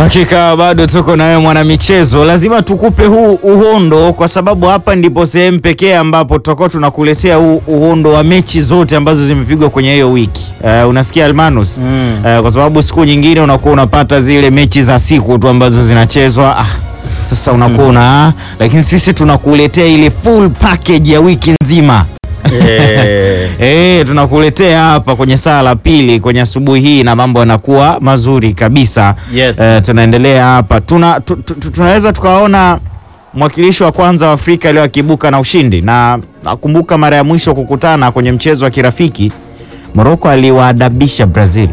Hakika bado tuko na wewe mwanamichezo, lazima tukupe huu uhondo, kwa sababu hapa ndipo sehemu pekee ambapo tutakuwa tunakuletea huu uhondo wa mechi zote ambazo zimepigwa kwenye hiyo wiki. Uh, unasikia Almanus? Mm. Uh, kwa sababu siku nyingine unakuwa unapata zile mechi za siku tu ambazo zinachezwa ah, sasa unakuwa una lakini sisi tunakuletea ile full package ya wiki nzima. Eh, Eh, tunakuletea hapa kwenye saa la pili kwenye asubuhi hii na mambo yanakuwa mazuri kabisa. Yes. Eh, tunaendelea hapa tuna, tu, tu, tu- tunaweza tukaona mwakilishi wa kwanza wa Afrika leo akiibuka na ushindi, na nakumbuka mara ya mwisho kukutana kwenye mchezo wa kirafiki Morocco aliwaadabisha Brazil.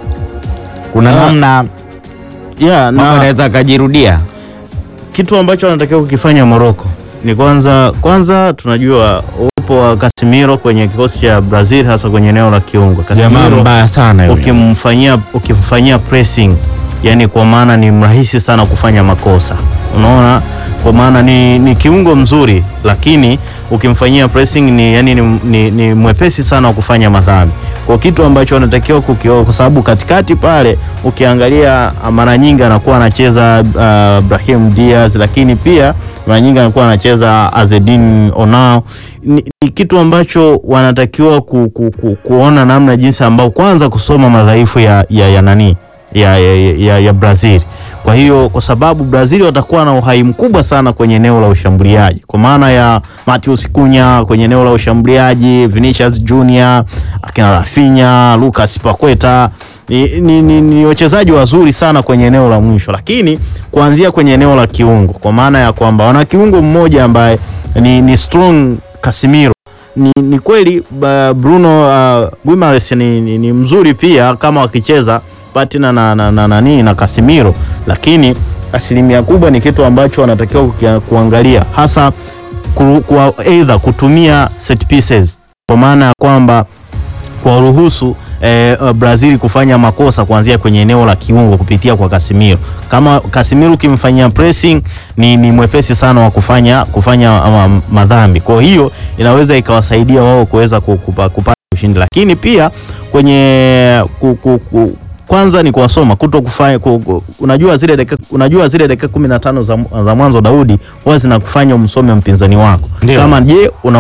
Kuna Ah, namna yeah, mambo na yanaweza akajirudia. kitu ambacho anatakiwa kukifanya Morocco ni kwanza kwanza tunajua uwepo wa Casemiro kwenye kikosi cha Brazil hasa kwenye eneo la kiungo. Jamaa Casemiro mbaya sana yule. ukimfanyia ukimfanyia pressing, yani kwa maana ni mrahisi sana kufanya makosa, unaona, kwa maana ni, ni kiungo mzuri, lakini ukimfanyia pressing ni, yani ni, ni, ni mwepesi sana wa kufanya madhambi, kwa kitu ambacho anatakiwa kukioa, kwa sababu katikati pale ukiangalia mara nyingi anakuwa anacheza uh, Brahim Diaz, lakini pia mara nyingi anakuwa anacheza Azedin Onao. Ni, ni kitu ambacho wanatakiwa ku, ku, ku, kuona namna jinsi ambao kwanza kusoma madhaifu ya, ya, ya nani ya, ya, ya, ya Brazil. Kwa hiyo kwa sababu Brazil watakuwa na uhai mkubwa sana kwenye eneo la ushambuliaji, kwa maana ya Matheus Cunha kwenye eneo la ushambuliaji, Vinicius Junior, akina Rafinha, Lucas Paqueta ni, ni, ni, ni wachezaji wazuri sana kwenye eneo la mwisho, lakini kuanzia kwenye eneo la kiungo, kwa maana ya kwamba wana kiungo mmoja ambaye ni, ni strong Casemiro ni, ni kweli ba, Bruno uh, Guimaraes ni, ni, ni mzuri pia kama wakicheza patina na, na, na, nani na Casemiro, lakini asilimia kubwa ni kitu ambacho wanatakiwa kukia- kuangalia hasa ku, kwa either kutumia set pieces kwa maana ya kwamba kuwaruhusu eh, uh, Brazil kufanya makosa kuanzia kwenye eneo la kiungo kupitia kwa Casemiro. Kama Casemiro ukimfanyia pressing ni, ni mwepesi sana wa kufanya kufanya um, madhambi. Kwa hiyo inaweza ikawasaidia wao kuweza ku- kupa- kupata ushindi, lakini pia kwenye ku, ku, ku, kwanza ni kuwasoma kuto kufanya ku, ku, unajua zile dakika unajua zile dakika 15 za, za mwanzo Daudi huwa zinakufanya umsome mpinzani wako Ndio. kama je una